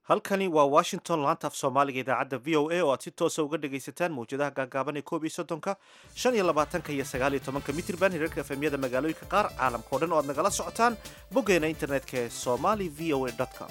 halkani waa washington laanta af soomaaliga idaacadda v o a oo aad si toosa uga dhagaysataan mawjadaha gaagaaban ee koob iyo soddonka shan iyo labaatanka iyo sagaal iyo tobanka mitirban hirarka efemyada magaalooyinka qaar caalamka o dhan oo aad nagala socotaan boggeena internetka ee somali v o a com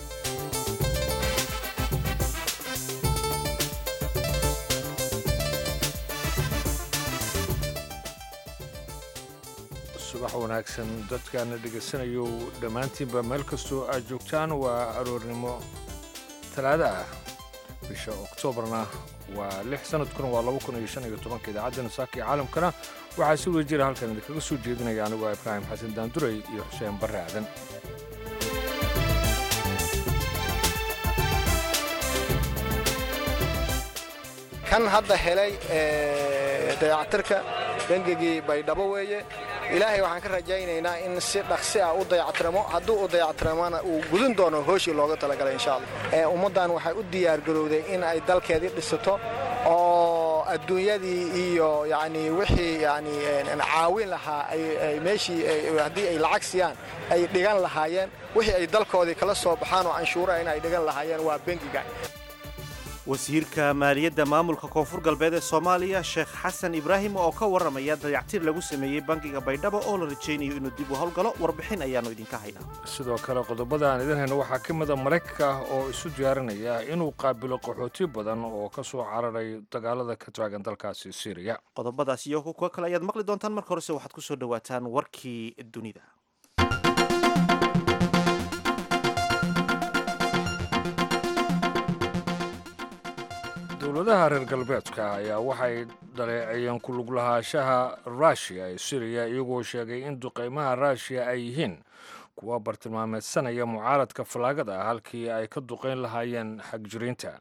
subax wanaagsan dadkaana dhegaysanayo dhammaantiinba meel kastoo aad joogtaan waa aroornimo talaada ah bisha oktoobarna waa lix sanadkuna waa laba kun iyo shan iyo tobanka idaacadda nasaaka iyo caalamkana waxaa si wada jira halkan idinkaga soo jeedinaya anigu ah ibraahim xasan daanduray iyo xuseen barre aadan kan hadda helay dayactirka bengigii baydhabo weeye ilaahay waxaan ka rajaynaynaa in si dhaqsi ah u dayactiramo hadduu u dayactiramona uu gudin doono hooshii looga talagalay insha allah ummaddan waxay u diyaargarowday in ay dalkeedii dhisato oo adduunyadii iyo yani wixii yani caawin lahaa ay meeshii haddii ay lacag siiyaan ay dhigan lahaayeen wixii ay dalkoodii kala soo baxaan oo canshuuraha in ay dhigan lahaayeen waa bengiga wasiirka maaliyadda maamulka koonfur galbeed ee soomaaliya sheekh xasan ibraahim oo ka warramaya dayactir lagu sameeyey bangiga baydhabo oo la rajaynayo inuu dib u howlgalo warbixin ayaannu idinka haynaa sidoo kale qodobada aan idin hayno waxaa ka mida maraykanka ah oo isu diyaarinaya inuu qaabilo qaxooti badan oo ka soo cararay dagaalada ka taagan dalkaasi syriya qodobadaas iyo kuwa kale ayaad maqli doontaan marka horese waxaad ku soo dhowaataan warkii dunida dowladaha reer galbeedka ayaa waxay dhaleeceeyeen ku lug lahaanshaha ruushiya ee siriya iyagoo sheegay in duqaymaha ruushiya ay yihiin kuwa bartilmaameedsanaya mucaaradka fallaagada ah halkii ay ka duqayn lahaayeen xagjiriinta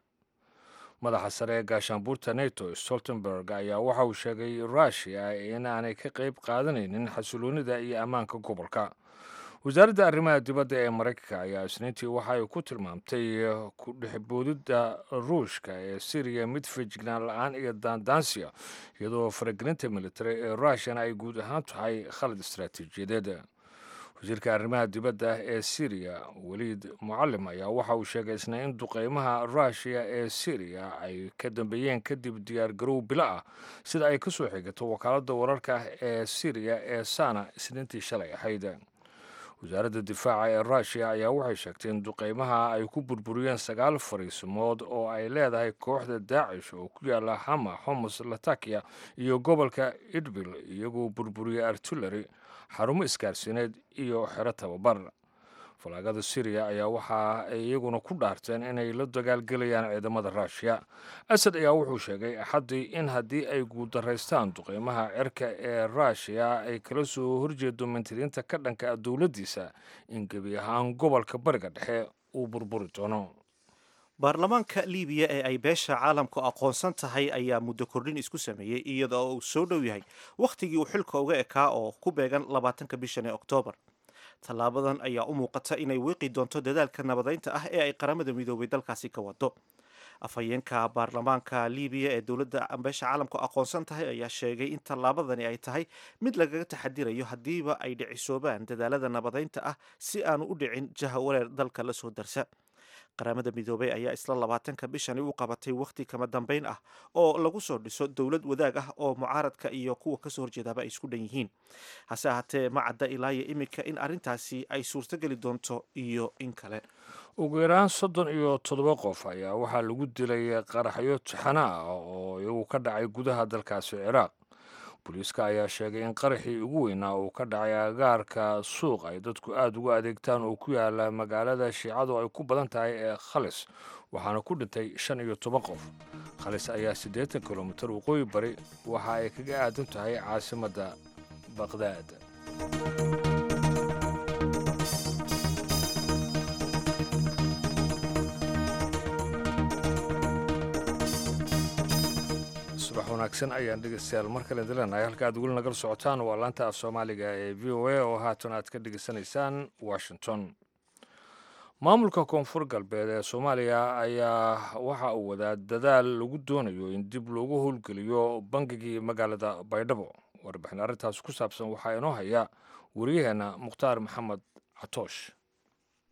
madaxa sare ee gaashaanbuurta neto stoltenberg ayaa waxa uu sheegay ruushiya in aanay ka qayb qaadanaynin xasiloonnida iyo ammaanka gobolka wasaaradda arrimaha dibadda ee maraykanka ayaa isniintii waxa ay ku tilmaamtay ku dhexboodidda ruushka ee siriya mid fejignaan la-aan iyo daandaansiya iyadoo faragelinta militari ee ruushiyana ay guud ahaan tahay khalad istaraatiijiyadeed wasiirka arrimaha dibadda ee siriya weliid mucalim ayaa waxa uu sheegay isna in duqeymaha ruushiya ee siriya ay ka dambeeyeen kadib diyaargarow bilo ah sida ay ka soo xigato wakaaladda wararka ee siriya ee sana isniintii shalay ahayd wasaaradda difaaca ee ruushiya ayaa waxay sheegtay in duqeymaha ay ku burburiyeen sagaal fariisimood oo ay leedahay kooxda daacish oo ku yaala hama homus latakia iyo gobolka idbil iyagoo burburiyey artillery xarumo isgaarsiineed iyo xero tababar falaagada siriya ayaa waxa ay iyaguna ku dhaarteen inay la dagaalgelayaan ciidamada ruushiya asad ayaa wuxuu sheegay axaddii in haddii ay guuldaraystaan duqeymaha cirka ee ruushiya ay kala soo horjeedo mantiriinta ka dhanka dowladdiisa in gebi ahaan gobolka bariga dhexe uu burburi doono baarlamaanka libiya ee ay beesha caalamku aqoonsan tahay ayaa muddo kordhin isku sameeyey iyadoo uu soo dhow yahay wakhtigii uu xilka uga ekaa oo ku beegan labaatanka bishan ee oktoobar tallaabadan ayaa u muuqata inay wiiqi doonto dadaalka nabadaynta ah ee ay qaramada midoobay dalkaasi ka wado afhayeenka baarlamaanka libiya ee dowladda beesha caalamku aqoonsan tahay ayaa sheegay in tallaabadani ay tahay mid lagaga taxadirayo haddiiba ay dhicisoobaan dadaalada nabadaynta ah si aanu u dhicin jahawareer dalka la soo darsa qaramada midoobay ayaa isla labaatanka bishani u qabatay wakhti kama dambayn ah oo lagu soo dhiso dowlad wadaag ah oo mucaaradka iyo kuwa kasoo horjeedaaba ay isku dhan yihiin hase ahaatee ma cadda ilaayo iminka in arrintaasi ay suurtogeli doonto iyo in kale ugu yaraan soddon iyo toddoba qof ayaa waxaa lagu dilay qaraxyo tixana ah oo iyagu ka dhacay gudaha dalkaasi ciraaq booliiska ayaa sheegay in qaraxii ugu weynaa uu ka dhacay agaarka suuq ay dadku aada ugu adeegtaan oo ku yaala magaalada shiicadu ay ku badan tahay ee khalis waxaana ku dhintay shan iyo toban qof khalis ayaa siddeetan kilomitir waqooyi bari waxa ay kaga aadan tahay caasimadda baqdaad subax wanaagsan ayaan dhegeystayaal mar kale dileenahay halka aad weli nagala socotaan waa laanta af soomaaliga ee v o a oo haatan aad ka dhegeysanaysaan washington maamulka koonfur galbeed ee soomaaliya ayaa waxa uu wadaa dadaal lagu doonayo in dib loogu howlgeliyo bangigii magaalada baydhabo warbixin arrintaas ku saabsan waxaa inoo haya wariyaheenna mukhtaar maxamed catoosh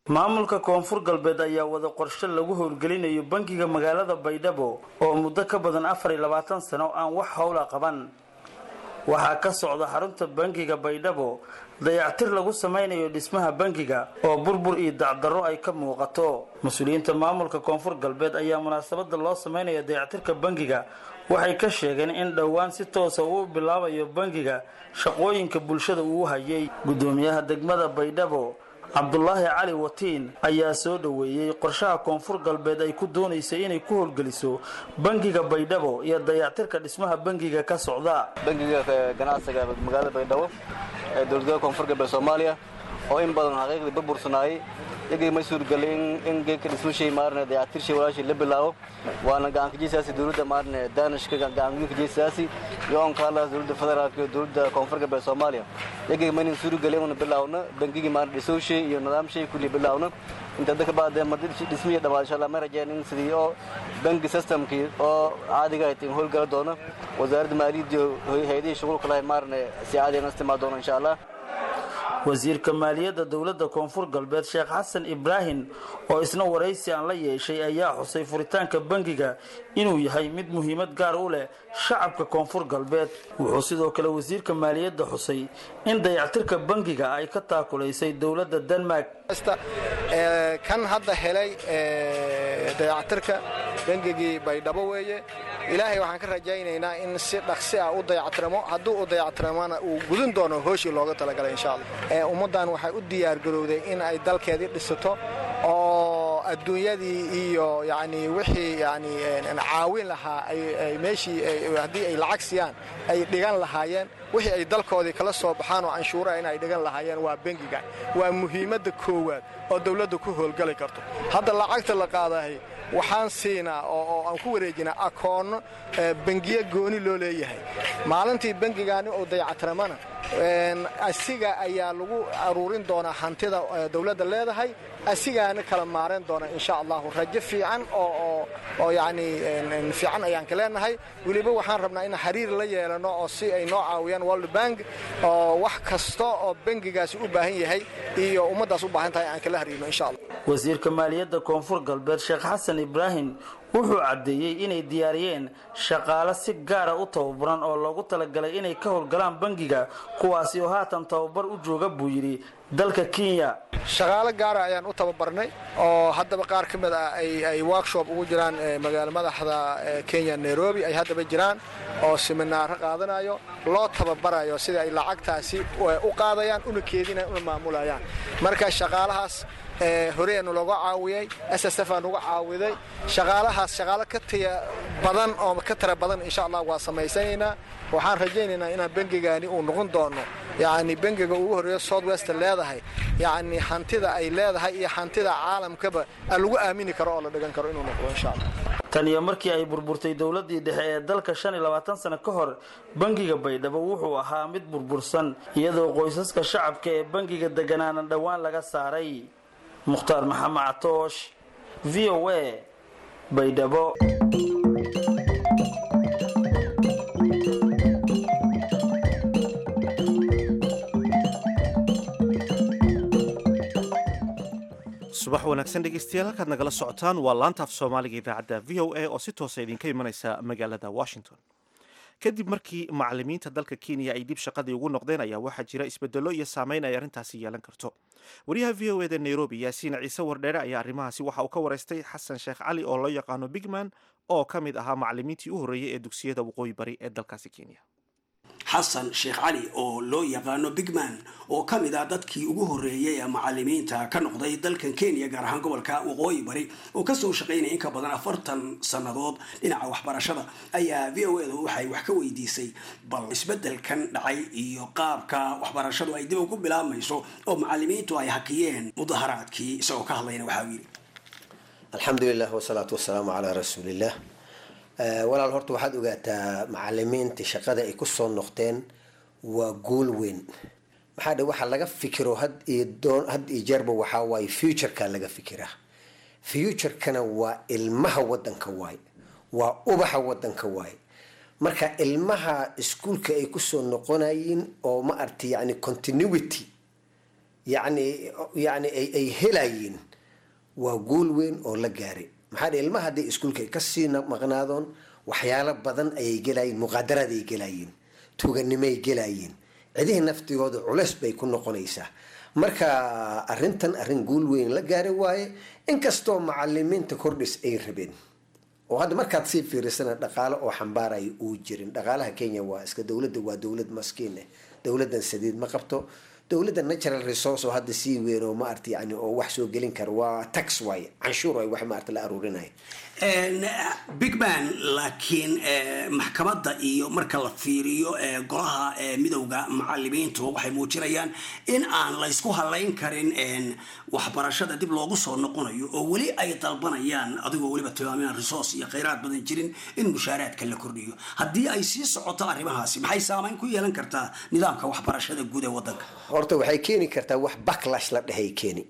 maamulka koonfur galbeed ayaa wada qorshe lagu howlgelinayo bangiga magaalada baydhabo oo muddo ka badan afar iyo labaatan sano aan wax howla qaban waxaa ka socda xarunta bangiga baydhabo dayactir lagu samaynayo dhismaha bangiga oo burbur iyo dacdarro ay ka muuqato mas-uuliyiinta maamulka koonfur galbeed ayaa munaasabada loo samaynaya dayactirka bangiga waxay ka sheegeen in dhowaan si toosa uu bilaabayo bangiga shaqooyinka bulshada uu hayay gudoomiyaha degmada baydhabo cabdulaahi cali watiin ayaa soo dhoweeyey qorshaha koonfur galbeed ay ku doonaysay inay ku howlgeliso bangiga baydhabo iyo dayactirka dhismaha bangiga ka socda bangiga ganacsiga magaalada baydhabo ee dowladgoboleedka koonfur galbeed soomaaliya oo in badan xaqiiqdii burbursanaayay iyagii ma suurgelay in geedka dhismashii maarne dayactirshii walaashii la bilaabo waana gacankajiisaasi dowladda maarne daanishka gacankajiisaasi iyo onkaalaas dowladda federaalka iyo dowladda koonfur galbeed soomaaliya iyagii maynan suurgelay una bilaawno bangigii maarne dhisowshii iyo nidaamshii kulli bilaawno inta dadka baadee ma dhismihii dhammaad insha allah ma rajeen in sidii oo bangi systemkii oo caadiga ahayd in howlgala doono wasaaradda maaliyadda iyo hay-adihii shughulka lahay maarne si caadiga istimaa doono insha allah wasiirka maaliyadda dowladda koonfur galbeed sheekh xasan ibraahim oo isna waraysi aan la yeeshay ayaa xusay furitaanka bangiga inuu yahay mid muhiimad gaar u leh shacabka koonfur galbeed wuxuu sidoo kale wasiirka maaliyadda xusay in dayactirka bangiga ay ka taakulaysay dowladda denmark kan hadda helay dayactirka bangigii baydhabo weeye ilaahay waxaan ka rajaynaynaa in si dhaqsi ah u dayactiramo hadduu u dayactiramona uu gudin doono hooshii looga talagalay insha allah ummaddan waxay u diyaargarowday in ay dalkeedii dhisato oo adduunyadii iyo yani wixii yani caawin lahaa ay meeshii haddii ay lacag siiyaan ay dhigan lahaayeen wixii ay dalkoodii kala soo baxaan oo canshuuraha in ay dhigan lahaayeen waa bengiga waa muhiimadda koowaad oo dawladda ku howlgali karto hadda lacagta la qaadahay waxaan siinaa oo aan ku wareejinaa akoonno bengiyo gooni loo leeyahay maalintii bengigaani oo dayactiramana asiga ayaa lagu aruurin doonaa hantida dawladda leedahay asigaana kala maarayn doona insha allahu rajo fiican oo yani fiican ayaan ka leenahay weliba waxaan rabnaa in xiriir la yeelano oo si ay noo caawiyaan world bank oo wax kasta oo bengigaasi u baahan yahay iyo ummaddaas u baahan tahay aan kala hariirno insha allah wasiirka maaliyadda koonfur galbeed sheekh xasan ibraahim wuxuu caddeeyey inay diyaariyeen shaqaale si gaara u tababaran oo loogu talagalay inay ka howlgalaan bangiga kuwaasi oo haatan tababar u jooga buu yidhi dalka kenya shaqaale gaara ayaan u tababarnay oo haddaba qaar ka mid ah ay workshop ugu jiraan magaalo madaxda kenya nairobi ay haddaba jiraan oo siminaaro qaadanayo loo tababarayo sida ay lacagtaasi u qaadayaan una keedinayaan una maamulayaan marka shaqaalahaas horeenu looga caawiyey ssf aan uga caawiday shaqaalahaas shaqaalo ka taya badan oo ka tira badan insha allah waa samaysanaynaa waxaan rajaynaynaa inaan bengigaani uu noqon doono yani bengiga ugu horreeya south west leedahay yani hantida ay leedahay iyo hantida caalamkaba lagu aamini karo oo la dhigan karo inuu noqdo insha allah tan iyo markii ay burburtay dowladii dhexe ee dalka shan iyo labaatan sano ka hor bangiga baydhabo wuxuu ahaa mid burbursan iyadoo qoysaska shacabka ee bangiga deganaana dhowaan laga saaray mukhtaar maxamed catoosh v o a baydhabo subax wanaagsan dhegeystayaal halkaad nagala socotaan waa laanta af soomaaliga idaacadda v o a oo si toosa idinka imanaysa magaalada washington kadib markii macalimiinta dalka kenya ay dib shaqadii ugu noqdeen ayaa waxaa jira isbedelo iyo saameyn ay arrintaasi yeelan karto wariyaha v o eda nairobi yaasiin ciise wardheere ayaa arrimahaasi waxa uu ka waraystay xasan sheekh cali oo loo yaqaano bigman oo ka mid ahaa macalimiintii u horreeyey ee dugsiyada waqooyi bari ee dalkaasi kenya xasan sheekh cali oo loo yaqaano bigman oo ka mid ah dadkii ugu horreeyay ee macalimiinta ka noqday dalkan kenya gaar ahaan gobolka waqooyi bari oo kasoo shaqaynaya in ka badan afartan sannadood dhinaca waxbarashada ayaa v o edu waxay wax ka weydiisay bal isbeddelkan dhacay iyo qaabka waxbarashadu ay dib ugu bilaabmayso oo macalimiintu ay hakiyeen mudaharaadkii isagoo ka hadlayna waxaa yidhi alxamdulilah wasalaatu wasalaamu calaa rasuuliillah walaal horta waxaad ogaataa macalimiinta shaqada ay kusoo noqdeen waa guul weyn maxaa dhe waxa laga fikiro had iyo doon had iyo jeerba waxaa waaye futureka laga fikiraa futurekana waa ilmaha wadanka waaye waa ubaxa wadanka waaye marka ilmaha iskuolka ay kusoo noqonayiin oo ma arti yani continuity yani yani ay helayiin waa guul weyn oo la gaaray maxaa dhe ilmaha hadday iskuulka kasii maqnaadoon waxyaalo badan ayay gelayiin muqaadaraday gelayiin tuganimay gelayiin cidihii naftigooda culeys bay ku noqonaysaa marka arintan arrin guul weyn la gaaray waaye inkastoo macalimiinta kordhis ay rabeen oo hadda markaad sii fiirisana dhaqaalo oo xambaaraya uu jirin dhaqaalaha kenya waa iska dowladda waa dowlad maskiin eh dowladdan sadiid ma qabto dowladda natural resource oo hadda sii weyn oo maarata yani oo wax soo gelin kara waa tax waaye canshuur ay wax maarata la aruurinaya big man laakiin maxkamadda iyo marka la fiiriyo golaha midowda macalimiintu waxay muujinayaan in aan laysku halayn karin waxbarashada dib loogu soo noqonayo oo weli ay dalbanayaan adigoo weliba tilmaamin resource iyo khayraad badan jirin in mushaaraadka la kordhiyo haddii ay sii socoto arrimahaasi maxay saamayn ku yeelan kartaa nidaamka waxbarashada guud ee wadanka horta waxay keeni kartaa wax backlash la dhehay keeni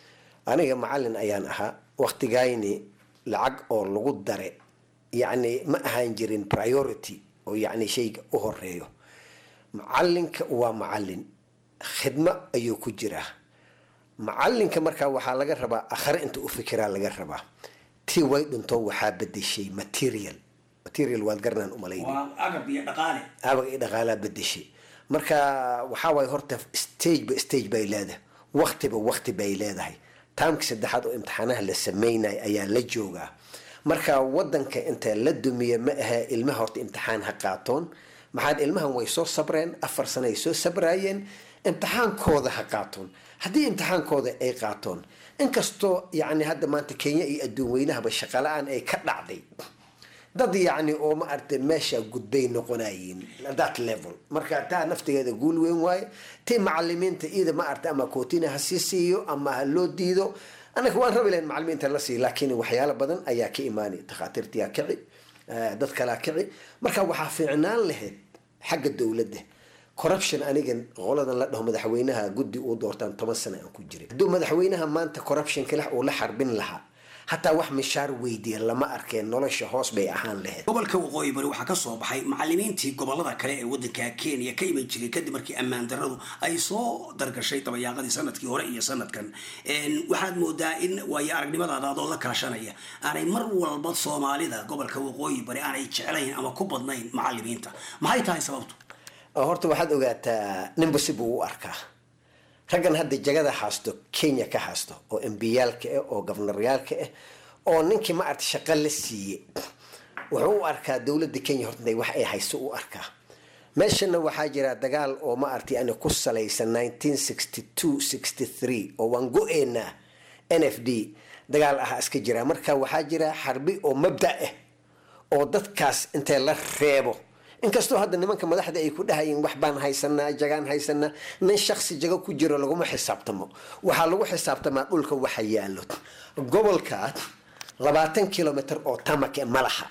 aniga macalin ayaan ahaa waktigayni lacag oo lagu dare yacni ma ahaan jirin priority oo yacni shayga u horeeyo macalinka waa macalin khidmo ayuu ku jiraa macalinka markaa waxaa laga rabaa akhre inta u fikiraa laga rabaa tii way dhinto waxaa bedeshay material material waad garanaan umalayna agab iyo dhaqaale abag iyo dhaqaalaa bedeshay marka waxaa waaye horta stage ba stage bay leedahay waktiba wakti bay leedahay taamka saddexaad oo imtixaanaha la sameynaya ayaa la joogaa marka wadanka inta la dumiya ma ahe ilmaha horta imtixaan ha qaatoon maxaad ilmahan way soo sabreen afar sano ay soo sabraayeen imtixaankooda ha qaatoon haddii imtixaankooda ay qaatoon inkastoo yani hadda maanta kenya iyo adduun weynahaba shaqala-aan ay ka dhacday dad yacni oo ma aragtay meesha gudbay noqonayiin that level marka taa naftigeeda guul weyn waaye tii macalimiinta iyada ma aragtay ama kootina ha sii siiyo ama ha loo diido anaka waan rabi lahayn macalimiinta la siiyo laakiin waxyaalo badan ayaa ka imaanay takhaatiirtiyaa kici dad kalaa kici marka waxaa fiicnaan lahayd xagga dowladda corruption aniga qoladan la dhaho madaxweynaha guddi uu doortaan toban sana aan ku jiray hadduu madaxweynaha maanta corruption kale uu la xarbin lahaa hataa wax mishaar weydiya lama arkeen nolosha hoos bay ahaan lahayd gobolka waqooyi bari waxaa kasoo baxay macalimiintii gobolada kale ee wadanka kenya ka iman jiray kadib markii ammaan daradu ay soo dargashay dabayaaqadii sanadkii hore iyo sanadkan waxaad moodaa in waayo aragnimadaada adoo la kaashanaya aanay mar walba soomaalida gobolka waqooyi bari aanay jeclayn ama ku badnayn macalimiinta maxay tahay sababtu horta waxaad ogaataa ninba si buu u arkaa raggan hadda jagada haasto kenya ka haasto oo embiyaalka ah oo gofnaryaalka ah oo ninkii ma arta shaqo la siiye wuxuu u arkaa dowladda kenya horta wax ay hayso u arkaa meeshana waxaa jira dagaal oo ma arta yani ku salaysan nineteen sixty two sixty three oo waan go-eenaa n f d dagaal ahaa iska jira marka waxaa jira xarbi oo mabda ah oo dadkaas intee la reebo inkastoo hadda nimanka madaxda ay ku dhahayeen wax baan haysanaa jagaan haysanaa nin shaksi jago ku jiro laguma xisaabtamo waxaa lagu xisaabtamaa dhulka waxa yaalo gobolka labaatan kilomitr oo tamak e malaha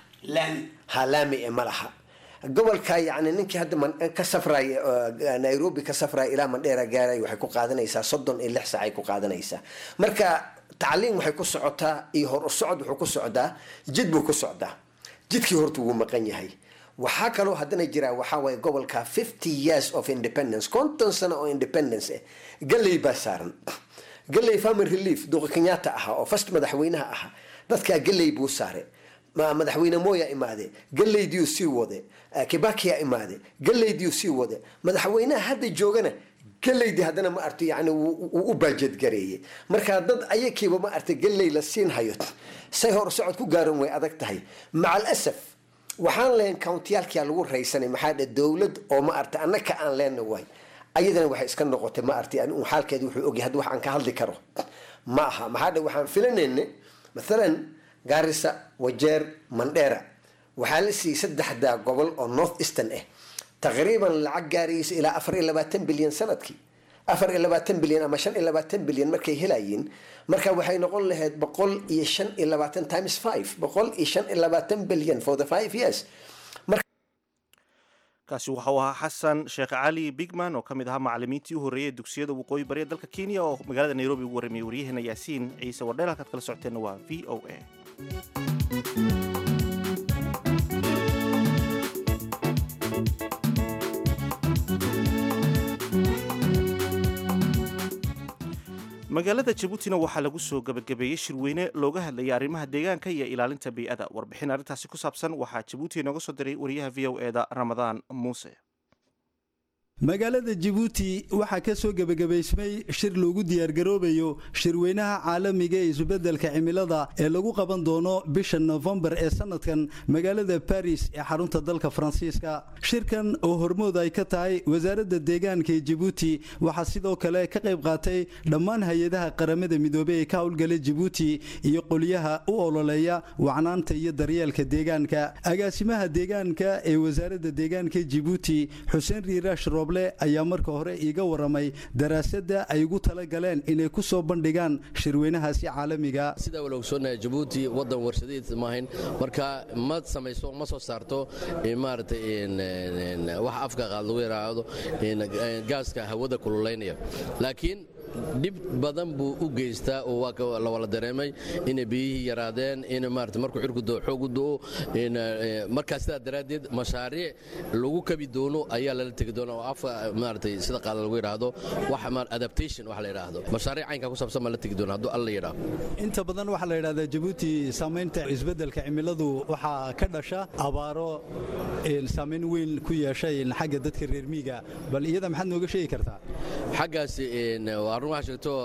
ha laami e malaha gobolka yani ninkii hadda ka safray nairobi ka safray ilaa mandheera gaaray waxay ku qaadanaysaa soddon iyo lix sac ay ku qaadanaysaa marka tacliim waxay ku socotaa iyo hor u socod wuxuu ku socdaa jid buu ku socdaa jidkii horta wuu maqan yahay waxaa kaloo haddana jira waxaa waaye gobolka fifty years of independence konton sano oo independence ah galley baa saaran galley family relief duqa kenyatta ahaa oo first madaxweynaha ahaa dadkaa galley buu saare madaxweyne moya imaade galleydiyuu sii wade kibakiya imaade galleydiyuu sii wade madaxweynaha hadda joogana galleydi haddana ma arto yani wuu u baajedgareeyey marka dad ayakiiba ma arta galley la siin hayo say hor socod ku gaaran way adag tahay maca alasaf waxaan leen countiyaalkia lagu raysanay maxaa dhe dowlad oo ma arta annaka aan leenna waay ayadana waxay iska noqotay ma arta yani xaalkeeda wuxuu ogyahay hadda wax aan ka hadli karo ma aha maxaa dhe waxaan filanayna mathalan gaarisa wajeer mandheera waxaa la siiyey saddexda gobol oo north eastern ah taqriiban lacag gaaraysa ilaa afar iyo labaatan bilyan sanadkii afar iyo labaatan bilyan ama shan iyo labaatan bilyan markay helayiin marka waxay noqon lahayd boqol iyo shan iyo labaatan times five boqol iyo shan iyo labaatan bilyan for the five years kaasi waxau ahaa xasan sheekh cali bigman oo ka mid ahaa macalimiintii u horreeyay dugsiyada waqooyi bariya dalka kenya oo magaalada nairobi ugu warramiyay waryaheena yaasiin ciise wardheel halkaad kala socoteenna waa v o a magaalada jabuutina waxaa lagu soo gebagabeeyey shirweyne looga hadlayay arrimaha deegaanka iyo ilaalinta bii'ada warbixin arrintaasi ku saabsan waxaa jabuuti inooga soo diray wariyaha v o eda ramadaan muuse magaalada jabuuti waxaa ka soo gebagabaysmay shir loogu diyaargaroobayo shirweynaha caalamiga ee isbeddelka cimilada ee lagu qaban doono bisha nofembar ee sanadkan magaalada baris ee xarunta dalka faransiiska shirkan oo hormood ay ka tahay wasaaradda deegaanka ee jabuuti waxaa sidoo kale ka qayb qaatay dhammaan hay-adaha qaramada midoobey ee ka howlgala jabuuti iyo qolyaha u ololeeya wacnaanta iyo daryeelka deegaanka agaasimaha deegaanka ee wasaaradda deegaanka jabuuti xuseen riiraash ayaa marka hore iiga waramay daraasadda ay ugu tala galeen inay ku soo bandhigaan shirweynahaasi caalamiga sidaa wala ogsoonnahay jabuuti waddan warshadiis maahayn marka ma samayso ma soo saarto maaragtay wax afka qaad lagu yaraahdo gaaska hawada kululaynaya laakiin dhib badan buu u geystaa oo waa la wala dareemay inay biyihii yaraadeen in maarata markuu xirku doo xoogu doo markaa sidaa daraaddeed mashaariic lagu kabi doono ayaa lala tegi doona oo afka maaratay sida qaada lagu yidhaahdo wax adaptation wax la yidhaahdo mashaariic caynkaa ku saabsan baa la tegi doona hadduu alla yidhaahdo inta badan waxaa la yidhahdaa jabuuti saamaynta isbeddelka cimiladu waxaa ka dhasha abaaro saamayn weyn ku yeeshay xagga dadka reer miiga bal iyada maxaad nooga sheegi kartaa xaggaas arun waxaa sheegto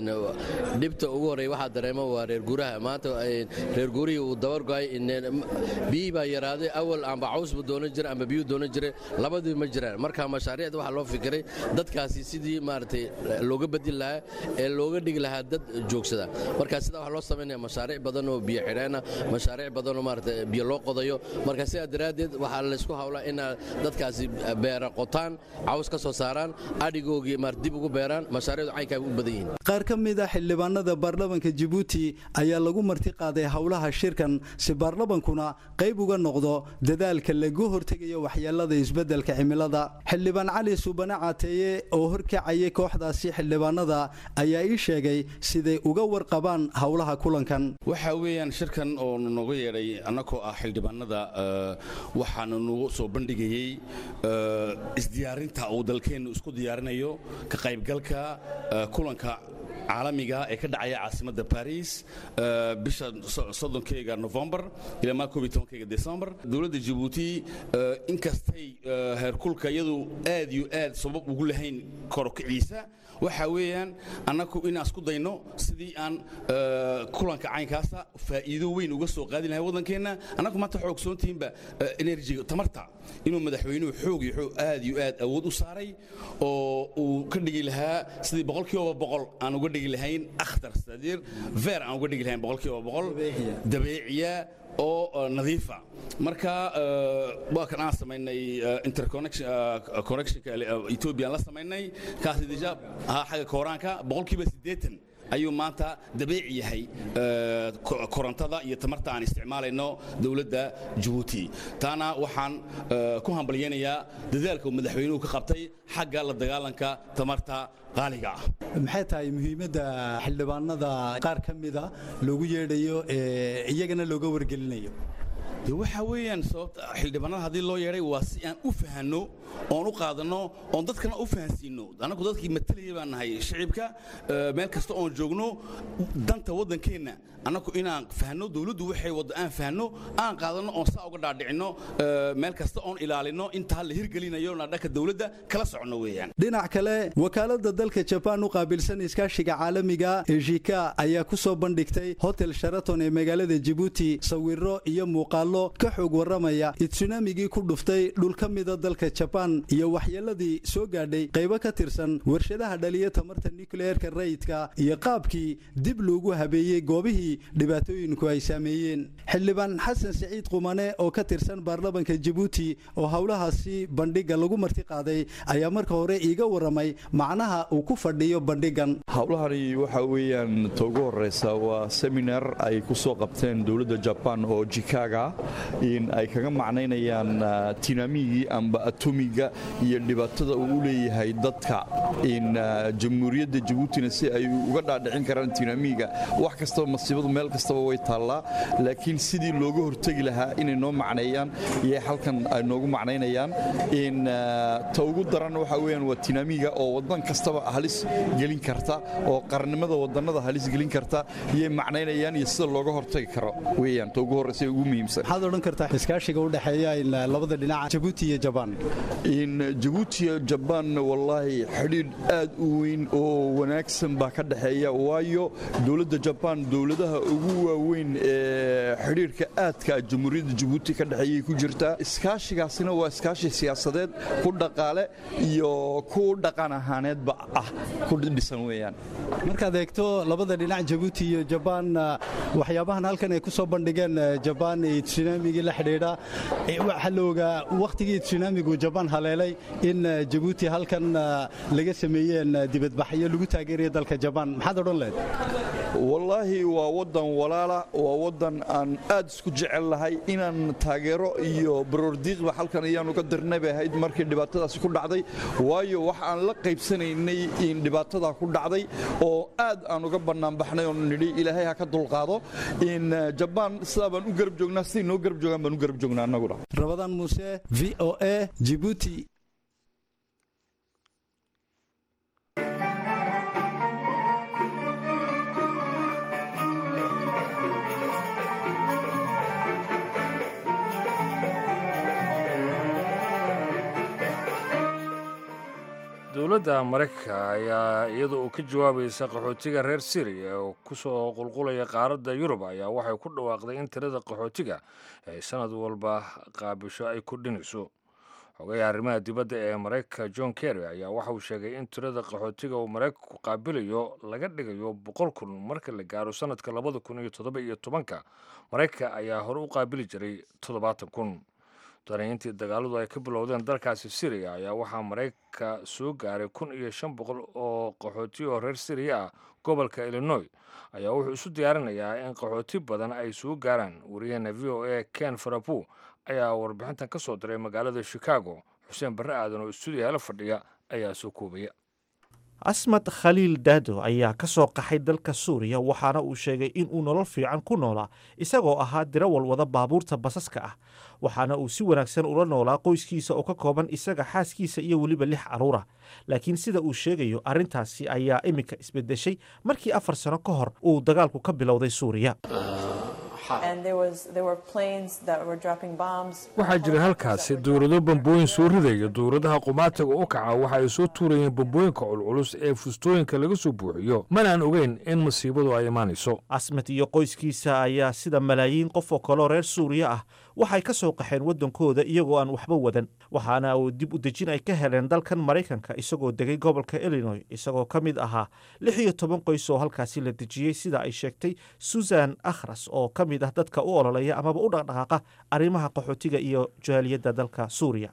dhibta ugu horreeya waxaa dareema waa reer guuraha maanta reer guurihii uu dabargo'ay biyihii baa yaraaday awal amba caws buu doonan jira amba biyuu doonan jira labadii ma jiraan marka mashaariicda waxaa loo fikiray dadkaasi sidii maaragtay looga bedeli lahaa ee looga dhigi lahaa dad joogsada marka sidaa waxaa loo samaynaya mashaariic badan oo biyo xidheena mashaariic badan oo maaragtay biyo loo qodayo marka sidaa daraaddeed waxaa laysku hawlaa in dadkaasi beera qotaan caws ka soo saaraan adhigoogii maar dib ugu beeraan mashaariicdu caynkaa u badan yihiin qaar ka mid a xildhibaanada baarlamanka jabuuti ayaa lagu marti qaaday howlaha shirkan si baarlamankuna qayb uga noqdo dadaalka lagu hortegayo waxyeelada isbeddelka cimilada xildhibaan cali suubane caateeye oo horkacayay kooxdaasi xildhibaanada ayaa ii sheegay siday uga warqabaan howlaha kulankan waxa weeyaan shirkan oo nooga yeedhay annagoo ah xildhibaanada waxaanu nagu soo bandhigayey isdiyaarinta uu dalkeennu isku diyaarinayo ka qaybgalka kulanka caalamiga ee ka dhacaya caasimadda baris bisha soddonkeyga novembar ilaa maa koob iyo tobankeyga december dowladda jabuuti inkastay heerkulka iyadu aad iyo aad sabab ugu lahayn korokiciisa waxa weeyaan annagu inaan isku dayno sidii aan kulanka caynkaasa faa'iido weyn uga soo qaadi lahay waddankeenna annagu maanta waxaa ogsoontihiinba enerjiga tamarta inuu madaxweynuhu xoog iyo xoog aad iyo aad awood u saaray oo uu ka dhigi lahaa sidii boqolkiiba boqol aan uga dhigi lahayn akhtar sadiir ver aan uga dhigi lahayn boqolkiiba boqol dabeeciya oo nadiifa marka waa kan aan samaynay interconnectionka ethoobiyan la samaynay kaasi deja xagga kooraanka boqolkiiba siddeetan ayuu maanta dabeeci yahay korontada iyo tamarta aan isticmaalayno dowladda jabuuti taana waxaan ku hambalyaynayaa dadaalka uu madaxweynuhu ka qabtay xagga la dagaalanka tamarta qaaliga ah maxay tahay muhiimadda xildhibaanada qaar ka mida loogu yeedhayo ee iyagana looga wargelinayo de waxa weeyaan sababta xildhibaanada haddii loo yeedhay waa si aan u fahanno oon u qaadanno oon dadkana u fahansiinno annagu dadkii matalayay baan nahay shicibka meel kasta oon joogno danta waddankeenna annagu inaan fahanno dowladdu waxay wadda aan fahanno aan qaadanno oon saa uga dhaadhicinno meel kasta oon ilaalinno intaa la hirgelinayo na dhanka dowladda kala soconno weeyaan dhinac kale wakaaladda dalka jabaan u qaabilsan iskaashiga caalamiga ee jika ayaa ku soo bandhigtay hotel sharaton ee magaalada jabuuti sawiro iyo muuqaallo ka xoog warramaya itsunamigii ku dhuftay dhul ka mida dalka jabaan iyo waxyeeladii soo gaadhay qaybo ka tirsan warshadaha dhaliya tamarta nukleerka rayidka iyo qaabkii dib loogu habeeyey goobihii dhibaatooyinku ay saameeyeen xildhibaan xasan siciid qumane oo ka tirsan baarlamanka jabuuti oo howlahaasi bandhigga lagu marti qaaday ayaa marka hore iiga warramay macnaha uu ku fadhiyo bandhiggan howlahani waxa weeyaan ta ugu horeysa waa seminar ay ku soo qabteen dowladda jabaan oo jikaaga in ay kaga macnaynayaan tinamigii amba atomiga iyo dhibaatada uu u leeyahay dadka in jamhuuriyadda jabuutina si ay uga dhaadhicin karaan tinamiga wax kastaba masiibadu meel kastaba way taallaa laakiin sidii looga hortegi lahaa inay noo macneeyaan iyo halkan ay noogu macnaynayaan in ta ugu daran waxa weeyaan waa tinamiga oo waddan kastaba halis gelin karta oo qarnimada wadannada halis gelin karta iyay macnaynayaan iyo sida looga hortagi karo weeyaan ta ugu horreysa ugu muhiimsan maxaad odhan kartaa iskaashiga u dhexeeya labada dhinac jabuuti iyo jabaan in jabuuti iyo jabaan wallaahi xidhiidh aad u weyn oo wanaagsan baa ka dhexeeya waayo dowladda jabaan dowladaha ugu waaweyn ee xidhiidhka aadka jamhuuriyadda jabuuti ka dhexeeyay ku jirtaa iskaashigaasina waa iskaashi siyaasadeed ku dhaqaale iyo ku dhaqan ahaaneedba ah ku dhisan weeyaan markaad eegto labada dhinac jabuuti iyo jabaan waxyaabahan halkan ay ku soo bandhigeen jabaan iyo tsunamigii la xidhiidha waxaa la ogaa wakhtigii tsunamigu jabaan haleelay in jabuuti halkan laga sameeyeen dibadbaxyo lagu taageerayo dalka jabaan maxaad odhan lehed wallaahi waa waddan walaala waa waddan aan aad isku jecel lahay inaan taageero iyo baroordiiqba halkan ayaanu ka dirnay bay ahayd markii dhibaatadaasi ku dhacday waayo wax aan la qaybsanaynay in dhibaatadaa ku dhacday oo aad aan uga bannaanbaxnay oon nidhi ilaahay ha ka dulqaado in jabaan sidaa baan u garab joognaa siday noo garab joogaan baan u garab joognaa annaguna rabadaan muuse v o a jibuuti dowladda maraykanka ayaa iyada oo ka jawaabaysa qaxootiga reer syriya oo ku soo qulqulaya qaaradda yurub ayaa waxay ku dhawaaqday in tirada qaxootiga ay sanad walba qaabisho ay kordhinayso xogaha arrimaha dibadda ee maraykanka john kerry ayaa waxa uu sheegay in tirada qaxootiga uu maraykanku qaabilayo laga dhigayo boqol kun marka la gaaro sanadka labada kun iyo toddoba iyo tobanka maraykanka ayaa hore u qaabili jiray toddobaatan kun danayntii dagaaladu ay ka bilowdeen dalkaasi syriya ayaa waxaa maraykanka soo gaaray kun iyo shan boqol oo qaxooti oo reer syriya ah gobolka illinois ayaa wuxuu isu diyaarinayaa in qaxooti badan ay soo gaaraan wariyaheena v o a ken farabu ayaa warbixintan ka soo diray magaalada chicago xuseen barre aadan oo istuudiyaha la fadhiya ayaa soo koobaya asmad khaliil daado ayaa ka soo qaxay dalka suuriya waxaana uu sheegay in uu nolol fiican ku noolaa isagoo ahaa dirawal wada baabuurta basaska ah waxaana uu si wanaagsan ula noolaa qoyskiisa oo ka kooban isaga xaaskiisa iyo weliba lix carruur ah laakiin sida uu sheegayo arrintaasi ayaa iminka isbedeshay markii afar sano ka hor uu dagaalku ka bilowday suuriya waxaa jira halkaasi dowlado bambooyin soo ridaya dowladaha qumaatiga u kaca waxa ay soo tuurayeen bambooyinka culculus ee fustooyinka laga soo buuxiyo manaan ogeyn in masiibadu ay imaanayso asmed iyo qoyskiisa ayaa sida malaayiin qof oo kaloo reer suuriya ah waxay ka soo qaxeen waddankooda iyagoo aan waxba wadan waxaana uu dib u dejin ay ka heleen dalkan maraykanka isagoo degay gobolka illinois isagoo ka mid ahaa lix iyo toban qoys oo halkaasi la dejiyey sida ay sheegtay susan akhras oo ka mid ah dadka u ololeya amaba u dhaqdhaqaaqa arrimaha qaxootiga iyo jaaliyadda dalka suuriya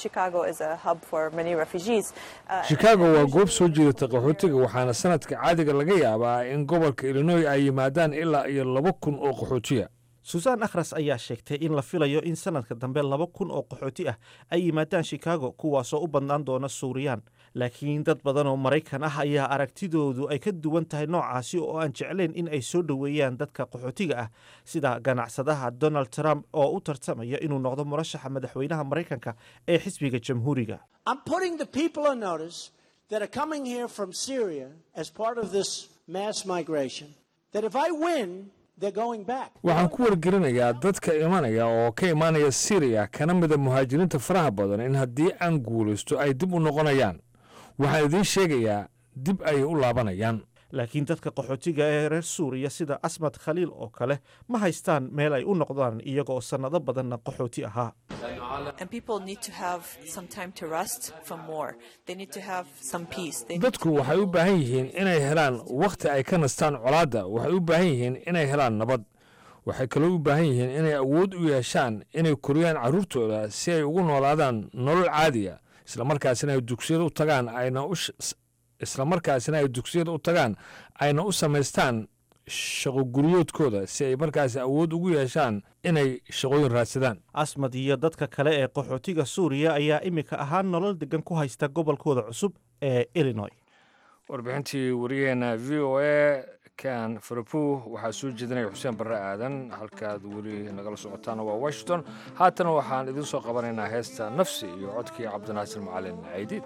shikaago waa goob soo jiidata qaxootiga waxaana sanadka caadiga laga yaabaa in gobolka illinois ay yimaadaan ilaa iyo laba kun oo qaxootiya susan akhras ayaa sheegtay in la filayo in sanadka dambe laba kun oo qaxooti ah ay yimaadaan shikaago kuwaasoo u badnaan doona suuriyaan laakiin dad badan oo maraykan ah ayaa aragtidoodu ay ka duwan tahay noocaasi oo aan jeclayn in ay soo dhoweeyaan dadka qaxootiga ah sida ganacsadaha donald trump oo u tartamaya inuu noqdo murashaxa madaxweynaha maraykanka ee xisbiga jamhuuriga waxaan ku wargelinayaa dadka imanaya oo ka imaanaya siriya kana mida muhaajiriinta faraha badan in haddii aan guulaysto ay dib u noqonayaan waxaan idiin sheegayaa dib ayay u laabanayaan laakiin dadka qaxootiga ee reer suuriya sida asmad khaliil oo kale ma haystaan meel ay u noqdaan iyagoo sannado badanna qaxooti ahaa dadku waxay u baahan yihiin inay helaan wakhti ay ka nastaan colaadda waxay u baahan yihiin inay helaan nabad waxay kaloo u baahan yihiin inay awood u yeeshaan inay koriyaan carruurtooda si ay ugu noolaadaan nolol caadiya islamarkaasina ay dugsiyada u tagaan ayna u islamarkaasina ay dugsiyada u tagaan ayna u samaystaan shaqo guryoodkooda si ay markaasi awood ugu yeeshaan inay shaqooyin raadsadaan asmad iyo dadka kale ee qaxootiga suuriya ayaa iminka ahaan nolol degan ku haysta gobolkooda cusub ee illinois warbixintii wariyaheena v o a kan farabu waxaa soo jeedinaya xuseen barre aadan halkaad weli nagala socotaana waa washington haatana waxaan idiin soo qabanaynaa heesta nafsi iyo codkii cabdinaasir macalin caydiid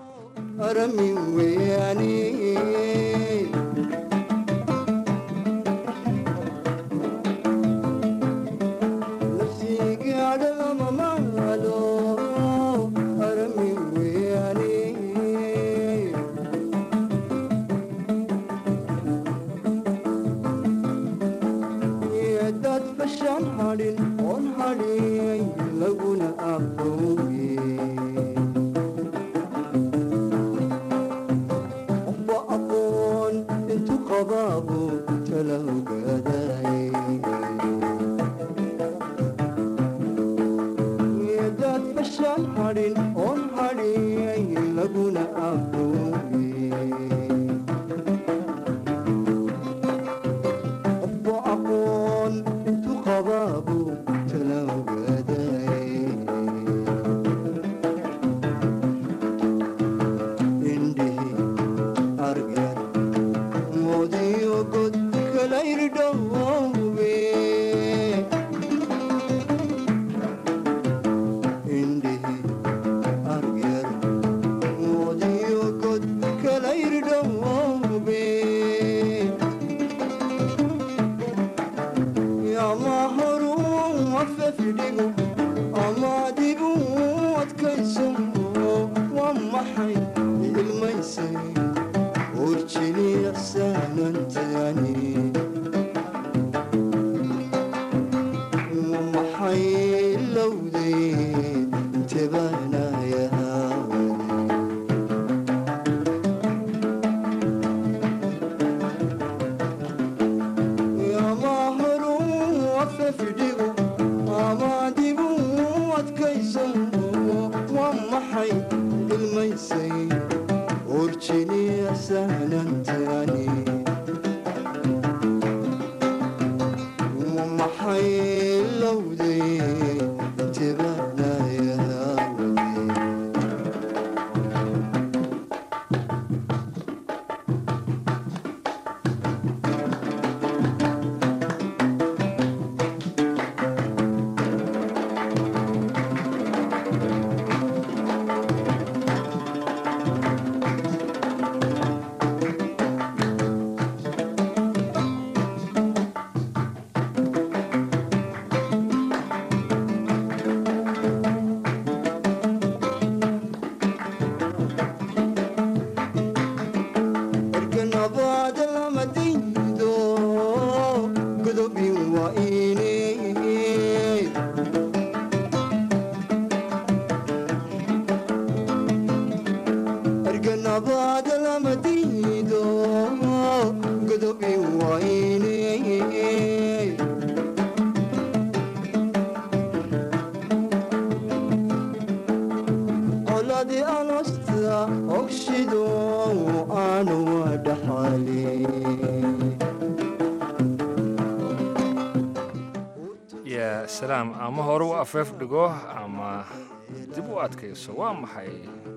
yaa salaam ama hore u afeef dhigo ama dib u adkayso waa maxay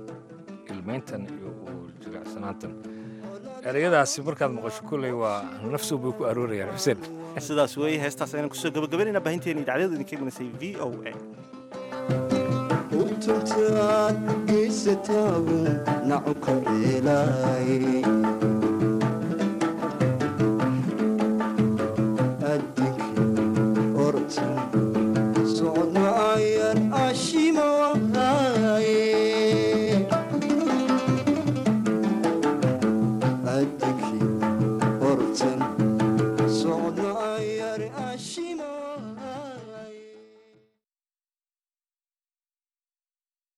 ilmayntan iyo u jilicsanaantan ereyadaasi markaad maqasho kolley waa nafsu bay ku aroorayaan xuseen sidaas weeye heestaas ayaan kusoo gabagabaynayna baahinteena idaacadadu idinka imanasay v o a utuntaad geysataagu nacu ka eelay adinki orta socodna ayan ashimawaaye adinki ortan socodna ayan ashimawaaye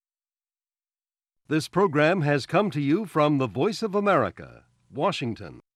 This program has come to you from the Voice of America, Washington.